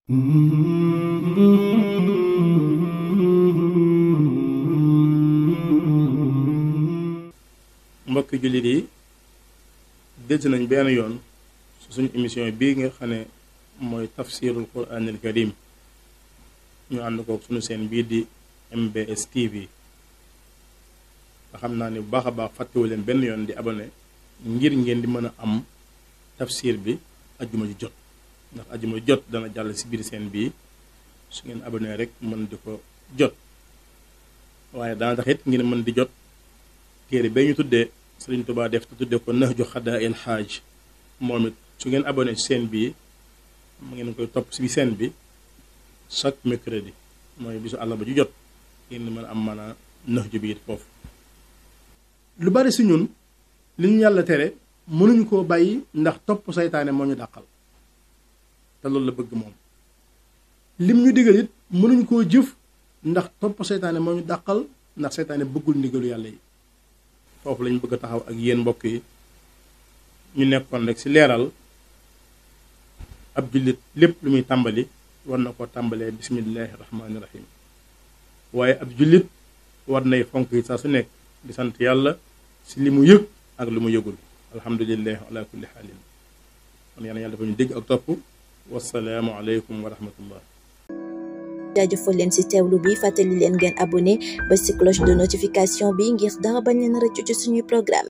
mbokki jullit yi delsi nañ benn yoon su suñu émission bii nga xam ne mooy tafsirul quranil karim ñu ànd kook suñu seen bii di MBS TV nga xam naa ni bu baax a baax fàttewu leen benn yoon di abonné ngir ngeen di mën a am tafsir bi ajjuma ju jot ndax ajjuma ju jot dana jàll si biir seen bii su ngeen abonné rek mën di ko jot waaye dana tax it ngeen mën di jot téere ba ñu tuddee Sëriñ Tuubaa def te tuddee ko Nahju Xadaa il Xaaj moom it su ngeen abonné si seen bii mu ngeen koy topp si seen bi chaque mercredi mooy bisu àllarba ju jot ngeen mën a am mën a Nahju bi it foofu lu bari si ñun li ñu yàlla tere mënuñu koo bàyyi ndax topp saytaane moo ñu dàqal te loolu la bëgg moom lim ñu digal it mënuñu koo jëf ndax topp saytaane moo ñu dàqal ndax saytaane bëggul ndigalu yàlla yi foofu lañ bëgg a taxaw ak yéen mbokk yi ñu nekkoon rek ci leeral ab jullit lépp lu muy tàmbali war na ko tàmbalee bismillaahi rahmaani rahim waaye ab jullit war nay fonk yi saa su nekk di sant yàlla ci li mu yëg ak lu mu yëgul alhamdulilah ala kulli xaalin kon yàlla yàlla dafa ñu dégg ak topp wasalaamu aleykum wa rahmatullah jaajëfal leen ci teewlu bi fàttali leen ngeen abonné ba ci cloche de notification bi ngir dara bañ leen rëccu ci suñuy programme